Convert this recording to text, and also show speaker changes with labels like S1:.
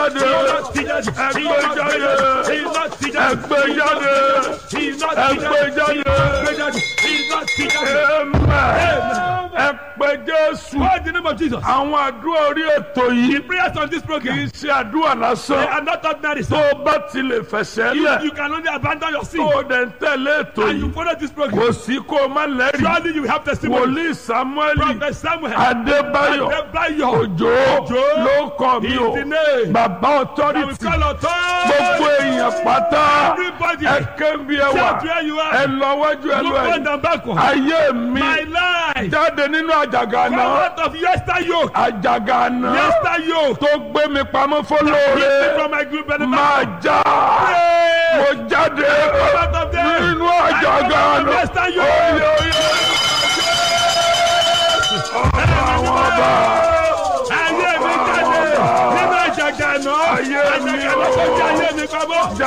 S1: jáde ẹgbẹ́ jáde ẹgbẹ́ jáde ẹgbẹ́ jáde amen ẹgbẹ́ jésù
S2: Call the name of Jesus.
S1: àwọn àdúrà orí ètò yìí
S2: Prayers on this
S1: kì
S2: program.
S1: í ṣe àdúrà
S2: They
S1: lásán
S2: are not ordinary.
S1: tó
S2: sir.
S1: o bá ti lè fẹsẹ̀
S2: You,
S1: lẹ̀
S2: you can only abandon your sin
S1: tó o dẹ̀ ń tẹ̀lé ètò
S2: and you
S1: yìí
S2: follow this program.
S1: kò sí kó o má lẹ́rìí
S2: Surely you have testimony.
S1: wòlíì samuel
S2: Prophet Samuel.
S1: adébáyọ̀
S2: Adébáyọ̀.
S1: òjò
S2: Òjó.
S1: ló kọ́ mi
S2: Is
S1: o
S2: the name.
S1: bàbá
S2: That we
S1: authority
S2: call authority.
S1: gbogbo èèyàn pátá
S2: Everybody.
S1: ẹ kébi ẹ wà
S2: Shout where you
S1: ẹ
S2: are.
S1: lọ wájú ẹ
S2: Look
S1: lọ
S2: front
S1: ẹ
S2: and backward.
S1: ayé mi
S2: My life.
S1: jáde nínú àjàgà
S2: Come
S1: náà
S2: out of yester yoke.
S1: àjàgà náà
S2: Yester yoke.
S1: tó gbé mi pamọ́
S2: Keep me
S1: fọlọ́ọ̀rẹ́
S2: from my group
S1: máa
S2: benefit.
S1: já
S2: Pray.
S1: mo jáde
S2: Come out of there.
S1: nínú
S2: I
S1: àjàgà
S2: come out of
S1: náà
S2: yester yoke.
S1: oyè oyè àwọn ọba
S2: Ayé mi jáde nínú àjàgà náà.
S1: Ayé mi
S2: Àjàgà náà kò jẹ́ ayé mi pamọ́.